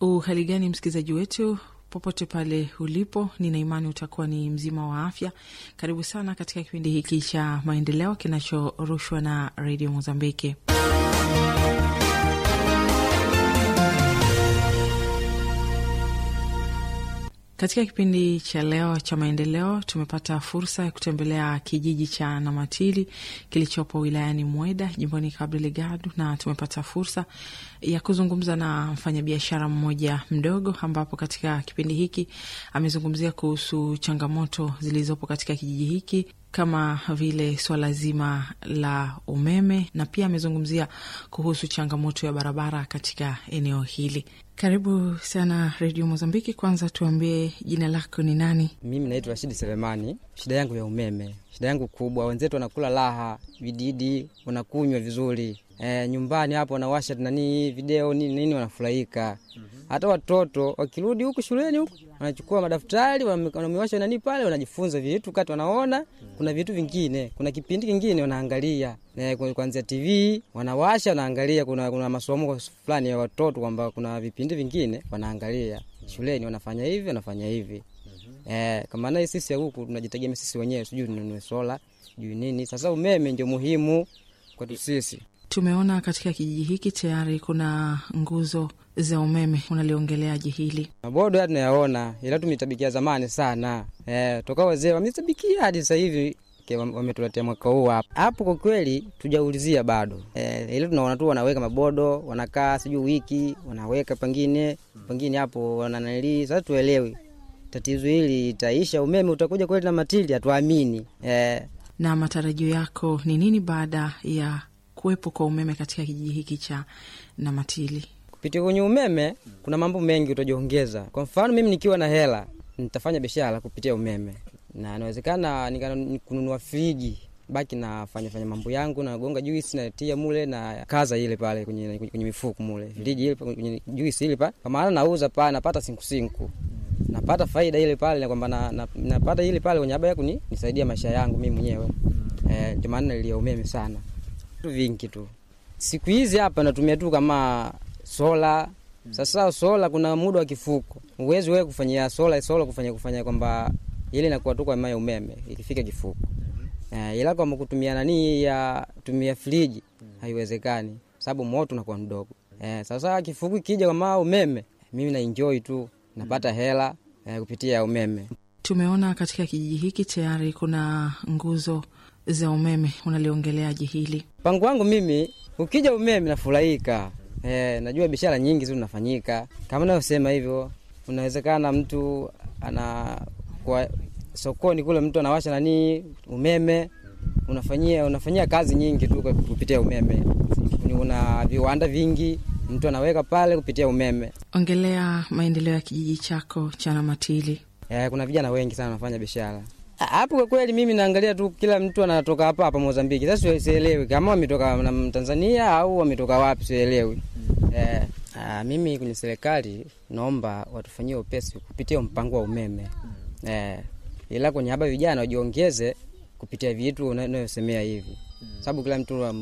Uhali gani msikilizaji wetu popote pale ulipo, nina imani utakuwa ni mzima wa afya. Karibu sana katika kipindi hiki cha maendeleo kinachorushwa na redio Mozambiki. Katika kipindi cha leo cha maendeleo tumepata fursa ya kutembelea kijiji cha Namatili kilichopo wilayani Mweda jimboni Cabo Delgado, na tumepata fursa ya kuzungumza na mfanyabiashara mmoja mdogo, ambapo katika kipindi hiki amezungumzia kuhusu changamoto zilizopo katika kijiji hiki kama vile swala zima la umeme na pia amezungumzia kuhusu changamoto ya barabara katika eneo hili. Karibu sana Redio Mozambiki. Kwanza tuambie jina lako ni nani? Mimi naitwa Rashidi Selemani. Shida yangu ya umeme, shida yangu kubwa, wenzetu wanakula raha, vididi wanakunywa vizuri e, nyumbani hapo wanawasha nani video nini nini, wanafurahika hata watoto wakirudi huku shuleni huku wanachukua madaftari wanamewasha nani pale, wanajifunza vitu kati, wanaona kuna vitu vingine, kuna kipindi kingine wanaangalia e, kuanzia TV wanawasha wanaangalia, kuna, kuna masomo fulani ya watoto kwamba kuna vipindi vingine wanaangalia shuleni, wanafanya hivi wanafanya hivi e, kama naye sisi huku tunajitegemea sisi wenyewe, sijui tununue sola sijui nini. Sasa umeme ndio muhimu kwetu sisi. Tumeona katika kijiji hiki tayari kuna nguzo za umeme, unaliongeleaje hili? Mabodo haya tunayaona, ila tumetabikia zamani sana e, toka wazee wametabikia hadi sasa hivi wametuletea mwaka huu hapa hapo. Kwa kweli tujaulizia bado e, ile tunaona tu wanaweka mabodo, wanakaa sijui wiki wanaweka pengine pengine hapo wananali. Sasa tuelewi tatizo hili itaisha, umeme utakuja kweli na matili, hatuamini e. Na matarajio yako ni nini baada ya kuwepo kwa umeme katika kijiji hiki cha Namatili? Kupitia kwenye umeme kuna mambo mengi utajiongeza. Kwa mfano mimi nikiwa na hela nitafanya biashara kupitia umeme, na inawezekana kununua friji baki nafanya fanya mambo yangu, nagonga juisi natia mule na kaza ile pale kwenye, kwenye mifuko mule friji ile kwenye juisi ile pale, kwa maana nauza pale napata sinkусинку napata faida ile pale kwamba na, na, napata ile pale kwenye habari yako nisaidia maisha yangu mimi mwenyewe eh, ndio maana nilia umeme sana vitu vingi tu siku hizi hapa natumia tu kama sola. Sasa sola kuna muda wa kifuko, uwezi wewe kufanyia sola sola kufanya kufanya kwamba ile inakuwa tu kwa maya umeme ikifika kifuko eh, ila kama kutumia nani ya tumia friji haiwezekani, sababu moto unakuwa mdogo eh. Sasa kifuko kija kama umeme, mimi na enjoy tu napata hela eh, kupitia umeme. Tumeona katika kijiji hiki tayari kuna nguzo za umeme, unaliongeleaje hili? Mpango wangu mimi, ukija umeme nafurahika. Eh, najua biashara nyingi zinafanyika kama navyosema hivyo. Unawezekana mtu ana kwa sokoni kule, mtu anawasha nani umeme, unafanyia unafanyia kazi nyingi tu kupitia umeme. Una viwanda vingi mtu anaweka pale kupitia umeme. Ongelea maendeleo ya kijiji chako cha Namatili. Eh, kuna vijana wengi sana wanafanya biashara hapo. Kwa kweli mimi naangalia tu kila mtu anatoka hapa hapa Mozambiki. Sasa sielewi kama wametoka na Tanzania au wametoka wapi, sielewi. Eh, aa, mimi kwenye serikali naomba watufanyie upesi kupitia mpango wa umeme eh, ila kwenye haba vijana wajiongeze kupitia vitu unayosemea hivi, sababu kila mtu